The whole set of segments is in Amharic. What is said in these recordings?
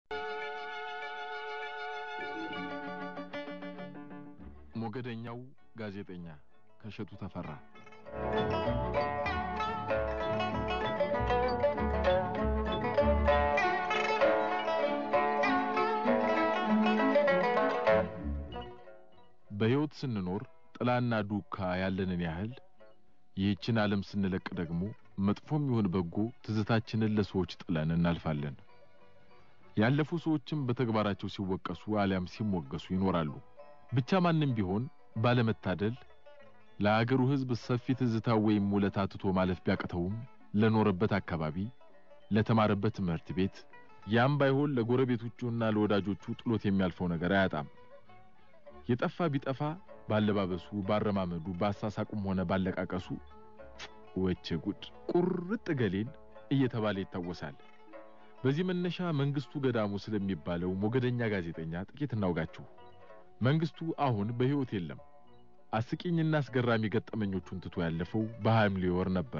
ሞገደኛው ጋዜጠኛ ከእሸቱ ተፈራ በሕይወት ስንኖር ጥላና ዱካ ያለንን ያህል ይህችን ዓለም ስንለቅ ደግሞ መጥፎም ይሁን በጎ ትዝታችንን ለሰዎች ጥለን እናልፋለን። ያለፉ ሰዎችም በተግባራቸው ሲወቀሱ አሊያም ሲሞገሱ ይኖራሉ። ብቻ ማንም ቢሆን ባለመታደል ለአገሩ ሕዝብ ሰፊ ትዝታ ወይም ውለታ ትቶ ማለፍ ቢያቅተውም ለኖረበት አካባቢ፣ ለተማረበት ትምህርት ቤት ያም ባይሆን ለጎረቤቶቹና ለወዳጆቹ ጥሎት የሚያልፈው ነገር አያጣም። የጠፋ ቢጠፋ ባለባበሱ፣ ባረማመዱ፣ ባሳሳቁም ሆነ ባለቃቀሱ ወቸ ጉድ ቁርጥ ገሌን እየተባለ ይታወሳል። በዚህ መነሻ መንግስቱ ገዳሙ ስለሚባለው ሞገደኛ ጋዜጠኛ ጥቂት እናውጋችሁ። መንግስቱ አሁን በሕይወት የለም። አስቂኝና አስገራሚ ገጠመኞቹን ትቶ ያለፈው በሐምሌ ወር ነበር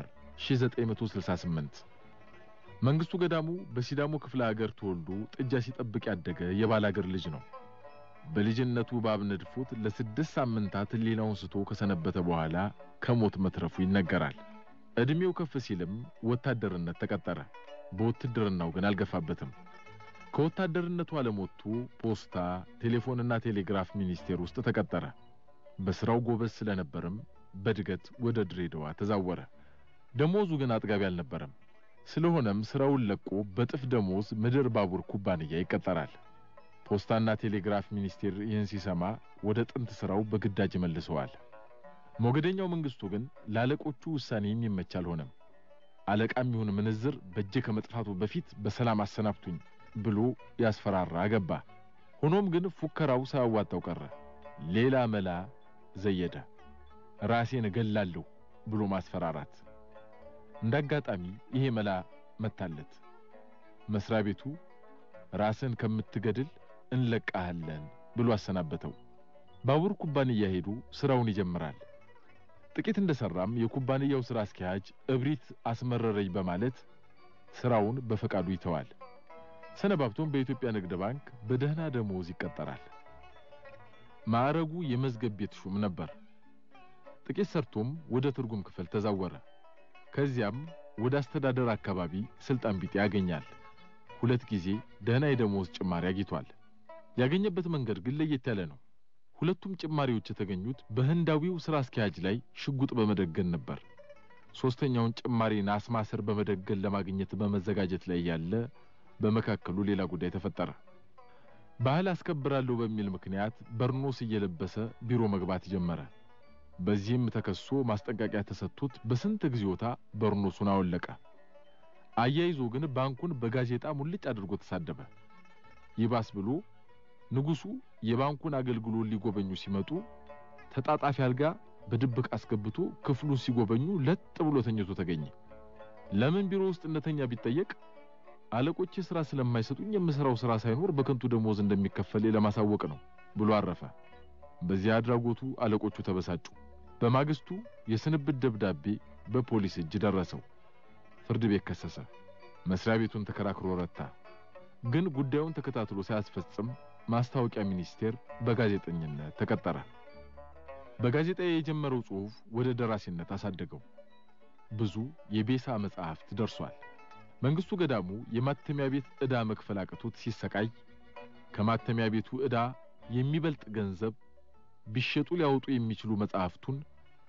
1968። መንግስቱ ገዳሙ በሲዳሞ ክፍለ ሀገር ተወልዶ ጥጃ ሲጠብቅ ያደገ የባላገር ልጅ ነው። በልጅነቱ እባብ ነድፎት ለስድስት ሳምንታት ሕሊናውን ስቶ ከሰነበተ በኋላ ከሞት መትረፉ ይነገራል። ዕድሜው ከፍ ሲልም ወታደርነት ተቀጠረ። በውትድርናው ግን አልገፋበትም። ከወታደርነቱ ዓለም ወጥቶ ፖስታ፣ ቴሌፎንና ቴሌግራፍ ሚኒስቴር ውስጥ ተቀጠረ። በስራው ጎበዝ ስለነበርም በድገት ወደ ድሬዳዋ ተዛወረ። ደሞዙ ግን አጥጋቢ አልነበረም። ስለሆነም ስራውን ለቆ በጥፍ ደሞዝ ምድር ባቡር ኩባንያ ይቀጠራል። ፖስታና ቴሌግራፍ ሚኒስቴር ይህን ሲሰማ ወደ ጥንት ስራው በግዳጅ መልሰዋል። ሞገደኛው መንግስቱ ግን ለአለቆቹ ውሳኔ የሚመች አልሆነም። አለቃም ይሁን ምንዝር በእጄ ከመጥፋቱ በፊት በሰላም አሰናብቱኝ ብሎ ያስፈራራ ገባ። ሆኖም ግን ፉከራው ሳያዋጣው ቀረ። ሌላ መላ ዘየደ። ራሴን እገላለሁ ብሎ ማስፈራራት። እንዳጋጣሚ ይሄ መላ መታለት። መስሪያ ቤቱ ራስን ከምትገድል እንለቃሃለን ብሎ አሰናበተው። ባቡር ኩባንያ ሄዶ ስራውን ይጀምራል። ጥቂት እንደሰራም የኩባንያው ስራ አስኪያጅ እብሪት አስመረረኝ በማለት ስራውን በፈቃዱ ይተዋል። ሰነባብቶም በኢትዮጵያ ንግድ ባንክ በደህና ደሞዝ ይቀጠራል። ማዕረጉ የመዝገብ ቤት ሹም ነበር። ጥቂት ሰርቶም ወደ ትርጉም ክፍል ተዛወረ። ከዚያም ወደ አስተዳደር አካባቢ ስልጣን ቢጤ ያገኛል። ሁለት ጊዜ ደህና የደሞዝ ጭማሪ አግኝቷል። ያገኘበት መንገድ ግን ለየት ያለ ነው። ሁለቱም ጭማሪዎች የተገኙት በህንዳዊው ስራ አስኪያጅ ላይ ሽጉጥ በመደገን ነበር። ሶስተኛውን ጭማሪ ናስ ማሰር በመደገን ለማግኘት በመዘጋጀት ላይ ያለ በመካከሉ ሌላ ጉዳይ ተፈጠረ። ባህል አስከብራለሁ በሚል ምክንያት በርኖስ እየለበሰ ቢሮ መግባት ጀመረ። በዚህም ተከሶ ማስጠንቀቂያ ተሰጥቶት በስንት ጊዜዎታ በርኖሱን አወለቀ። አያይዞ ግን ባንኩን በጋዜጣ ሙልጭ አድርጎ ተሳደበ። ይባስ ብሎ ንጉሱ የባንኩን አገልግሎት ሊጎበኙ ሲመጡ ተጣጣፊ አልጋ በድብቅ አስገብቶ ክፍሉን ሲጎበኙ ለጥ ብሎ ተኝቶ ተገኘ። ለምን ቢሮ ውስጥ እንደተኛ ቢጠየቅ አለቆቼ ስራ ስለማይሰጡኝ የምሰራው ስራ ሳይኖር በከንቱ ደሞዝ እንደሚከፈል ለማሳወቅ ነው ብሎ አረፈ። በዚያ አድራጎቱ አለቆቹ ተበሳጩ። በማግስቱ የስንብት ደብዳቤ በፖሊስ እጅ ደረሰው። ፍርድ ቤት ከሰሰ። መስሪያ ቤቱን ተከራክሮ ረታ። ግን ጉዳዩን ተከታትሎ ሳያስፈጽም ማስታወቂያ ሚኒስቴር በጋዜጠኝነት ተቀጠረ። በጋዜጣ የጀመረው ጽሑፍ ወደ ደራሲነት አሳደገው። ብዙ የቤሳ መጽሐፍት ደርሷል። መንግስቱ ገዳሙ የማተሚያ ቤት ዕዳ መክፈል አቅቶት ሲሰቃይ ከማተሚያ ቤቱ ዕዳ የሚበልጥ ገንዘብ ቢሸጡ ሊያወጡ የሚችሉ መጽሐፍቱን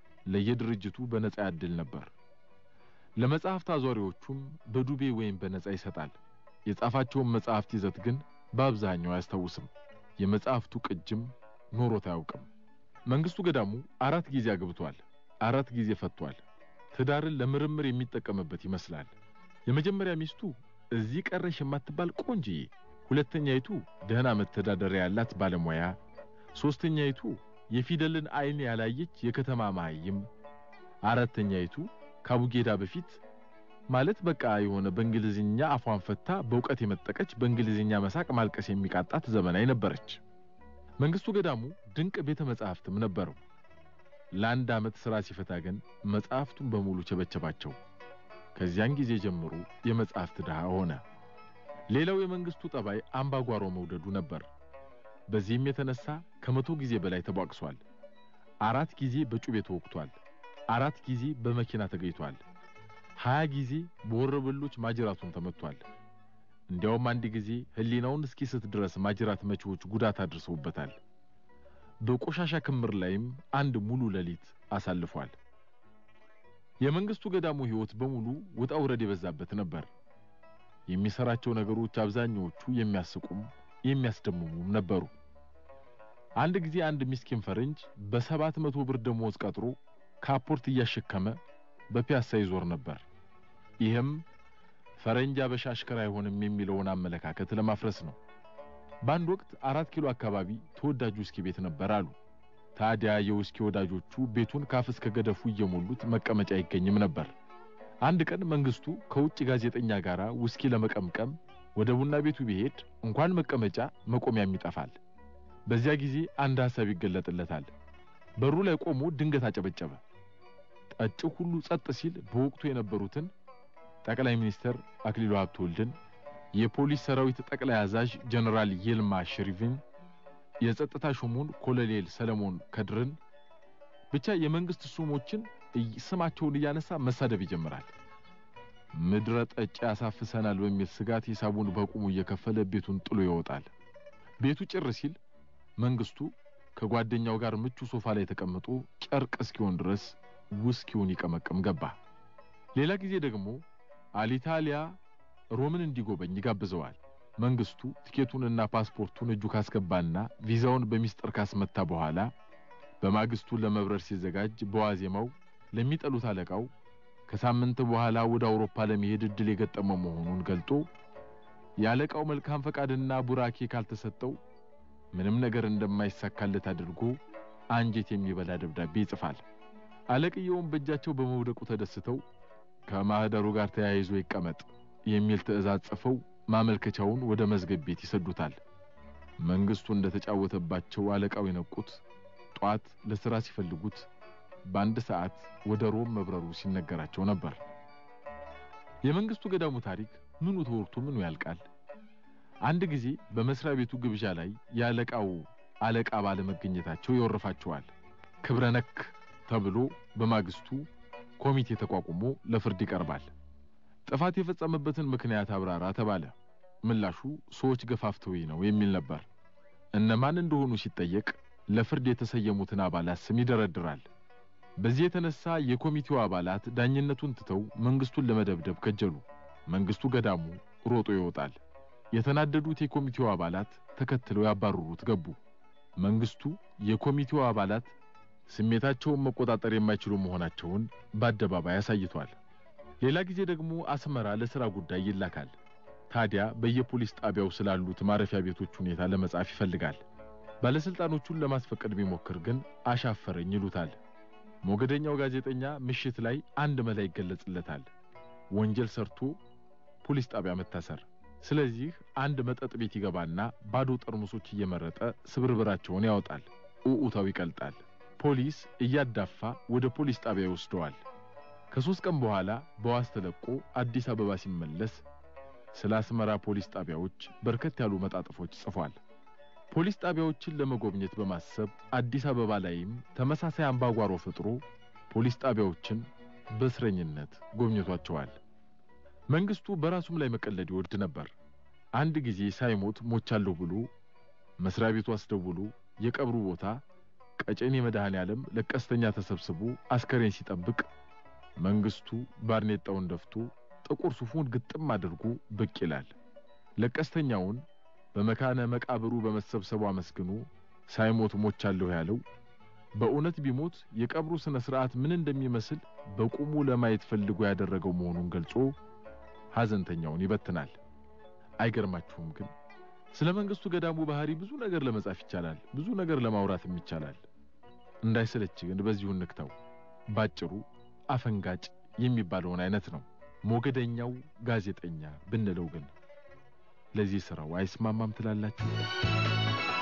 ለየድርጅቱ በነጻ ያድል ነበር። ለመጽሐፍት አዟሪዎቹም በዱቤ ወይም በነጻ ይሰጣል። የጻፋቸውን መጽሐፍት ይዘት ግን በአብዛኛው አያስታውስም። የመጽሐፍቱ ቅጅም ኖሮት አያውቅም። መንግስቱ ገዳሙ አራት ጊዜ አግብቷል፣ አራት ጊዜ ፈቷል። ትዳርን ለምርምር የሚጠቀምበት ይመስላል። የመጀመሪያ ሚስቱ እዚህ ቀረሽ የማትባል ቆንጅዬ፣ ሁለተኛይቱ ደህና መተዳደሪያ ያላት ባለሙያ፣ ሶስተኛይቱ የፊደልን አይን ያላየች የከተማ መሃይም፣ አራተኛይቱ ካቡጌዳ በፊት ማለት በቃ የሆነ በእንግሊዝኛ አፏን ፈታ በእውቀት የመጠቀች በእንግሊዝኛ መሳቅ ማልቀስ የሚቃጣት ዘመናዊ ነበረች። መንግስቱ ገዳሙ ድንቅ ቤተ መጻሕፍትም ነበረው። ለአንድ ዓመት ሥራ ሲፈታ ግን መጽሐፍቱን በሙሉ ቸበቸባቸው። ከዚያን ጊዜ ጀምሮ የመጽሐፍት ድሃ ሆነ። ሌላው የመንግስቱ ጠባይ አምባጓሮ መውደዱ ነበር። በዚህም የተነሳ ከመቶ ጊዜ በላይ ተቧቅሷል። አራት ጊዜ በጩቤ ተወቅቷል። አራት ጊዜ በመኪና ተገኝቷል። ሀያ ጊዜ በወረበሎች ማጅራቱን ተመቷል። እንዲያውም አንድ ጊዜ ሕሊናውን እስኪስት ድረስ ማጅራት መቺዎች ጉዳት አድርሰውበታል። በቆሻሻ ክምር ላይም አንድ ሙሉ ሌሊት አሳልፏል። የመንግስቱ ገዳሙ ሕይወት በሙሉ ውጣ ውረድ የበዛበት ነበር። የሚሰራቸው ነገሮች አብዛኛዎቹ የሚያስቁም የሚያስደምሙም ነበሩ። አንድ ጊዜ አንድ ምስኪን ፈረንጅ በሰባት መቶ ብር ደሞዝ ቀጥሮ ካፖርት እያሸከመ በፒያሳ ይዞር ነበር። ይህም ፈረንጅ አበሻ አሽከር አይሆንም የሚለውን አመለካከት ለማፍረስ ነው። በአንድ ወቅት አራት ኪሎ አካባቢ ተወዳጅ ውስኪ ቤት ነበር አሉ። ታዲያ የውስኪ ወዳጆቹ ቤቱን ካፍ እስከ ገደፉ እየሞሉት መቀመጫ አይገኝም ነበር። አንድ ቀን መንግስቱ ከውጭ ጋዜጠኛ ጋር ውስኪ ለመቀምቀም ወደ ቡና ቤቱ ቢሄድ እንኳን መቀመጫ መቆሚያም ይጠፋል። በዚያ ጊዜ አንድ ሐሳብ ይገለጥለታል። በሩ ላይ ቆሞ ድንገት አጨበጨበ። ጠጪው ሁሉ ጸጥ ሲል በወቅቱ የነበሩትን ጠቅላይ ሚኒስትር አክሊሉ ሀብተወልድን፣ የፖሊስ ሰራዊት ጠቅላይ አዛዥ ጀነራል ይልማ ሽሪቭን፣ የጸጥታ ሹሙን ኮሎኔል ሰለሞን ከድርን ብቻ የመንግስት ሹሞችን ስማቸውን እያነሳ መሳደብ ይጀምራል። ምድረ ጠጪ ያሳፍሰናል በሚል ስጋት ሂሳቡን በቁሙ እየከፈለ ቤቱን ጥሎ ይወጣል። ቤቱ ጭር ሲል መንግስቱ ከጓደኛው ጋር ምቹ ሶፋ ላይ ተቀምጦ ጨርቅ እስኪሆን ድረስ ውስኪውን ይቀመቅም ገባ። ሌላ ጊዜ ደግሞ አሊታሊያ ሮምን እንዲጎበኝ ይጋብዘዋል። መንግስቱ ቲኬቱንና ፓስፖርቱን እጁ ካስገባና ቪዛውን በሚስጥር ካስመታ በኋላ በማግስቱ ለመብረር ሲዘጋጅ በዋዜማው ለሚጠሉት አለቃው ከሳምንት በኋላ ወደ አውሮፓ ለመሄድ እድል የገጠመው መሆኑን ገልጦ የአለቃው መልካም ፈቃድና ቡራኬ ካልተሰጠው ምንም ነገር እንደማይሳካለት አድርጎ አንጀት የሚበላ ደብዳቤ ይጽፋል። አለቅየውም በእጃቸው በመውደቁ ተደስተው ከማህደሩ ጋር ተያይዞ ይቀመጥ የሚል ትዕዛዝ ጽፈው ማመልከቻውን ወደ መዝገብ ቤት ይሰዱታል። መንግስቱ እንደተጫወተባቸው አለቃው የነቁት ጧት ለሥራ ሲፈልጉት በአንድ ሰዓት ወደ ሮም መብረሩ ሲነገራቸው ነበር። የመንግስቱ ገዳሙ ታሪክ ምኑ ተወርቶ ምኑ ያልቃል። አንድ ጊዜ በመስሪያ ቤቱ ግብዣ ላይ የአለቃው አለቃ ባለመገኘታቸው ይወርፋቸዋል። ክብረ ነክ ተብሎ በማግስቱ ኮሚቴ ተቋቁሞ ለፍርድ ይቀርባል። ጥፋት የፈጸመበትን ምክንያት አብራራ ተባለ። ምላሹ ሰዎች ገፋፍተውኝ ነው የሚል ነበር። እነማን እንደሆኑ ሲጠየቅ ለፍርድ የተሰየሙትን አባላት ስም ይደረድራል። በዚህ የተነሳ የኮሚቴው አባላት ዳኝነቱን ትተው መንግስቱን ለመደብደብ ከጀሉ። መንግስቱ ገዳሙ ሮጦ ይወጣል። የተናደዱት የኮሚቴው አባላት ተከትለው ያባረሩት ገቡ። መንግስቱ የኮሚቴው አባላት ስሜታቸውን መቆጣጠር የማይችሉ መሆናቸውን በአደባባይ አሳይቷል። ሌላ ጊዜ ደግሞ አስመራ ለሥራ ጉዳይ ይላካል። ታዲያ በየፖሊስ ጣቢያው ስላሉት ማረፊያ ቤቶች ሁኔታ ለመጻፍ ይፈልጋል። ባለሥልጣኖቹን ለማስፈቀድ ቢሞክር ግን አሻፈረኝ ይሉታል። ሞገደኛው ጋዜጠኛ ምሽት ላይ አንድ መላ ይገለጽለታል። ወንጀል ሰርቶ ፖሊስ ጣቢያ መታሰር። ስለዚህ አንድ መጠጥ ቤት ይገባና ባዶ ጠርሙሶች እየመረጠ ስብርብራቸውን ያወጣል። ኡኡታው ይቀልጣል። ፖሊስ እያዳፋ ወደ ፖሊስ ጣቢያ ይወስደዋል። ከሦስት ቀን በኋላ በዋስ ተለቆ አዲስ አበባ ሲመለስ ስለ አስመራ ፖሊስ ጣቢያዎች በርከት ያሉ መጣጥፎች ጽፏል። ፖሊስ ጣቢያዎችን ለመጎብኘት በማሰብ አዲስ አበባ ላይም ተመሳሳይ አምባጓሮ ፈጥሮ ፖሊስ ጣቢያዎችን በእስረኝነት ጎብኝቷቸዋል። መንግስቱ በራሱም ላይ መቀለድ ይወድ ነበር። አንድ ጊዜ ሳይሞት ሞቻለሁ ብሎ መስሪያ ቤቱ አስደውሎ የቀብሩ ቦታ ቀጨኔ መድኃኔ ዓለም ለቀስተኛ ተሰብስቦ አስከሬን ሲጠብቅ መንግስቱ ባርኔጣውን ደፍቶ ጥቁር ሱፉን ግጥም አድርጎ ብቅ ይላል። ለቀስተኛውን በመካነ መቃብሩ በመሰብሰቡ አመስግኖ ሳይሞት ሞቻለሁ ያለው በእውነት ቢሞት የቀብሩ ስነ ስርዓት ምን እንደሚመስል በቁሙ ለማየት ፈልጎ ያደረገው መሆኑን ገልጾ ሐዘንተኛውን ይበትናል። አይገርማችሁም ግን ስለ መንግስቱ ገዳሙ ባህሪ ብዙ ነገር ለመጻፍ ይቻላል፣ ብዙ ነገር ለማውራትም ይቻላል። እንዳይሰለች ግን በዚሁ እንክተው። ባጭሩ አፈንጋጭ የሚባለውን አይነት ነው። ሞገደኛው ጋዜጠኛ ብንለው ግን ለዚህ ስራው አይስማማም ትላላችሁ?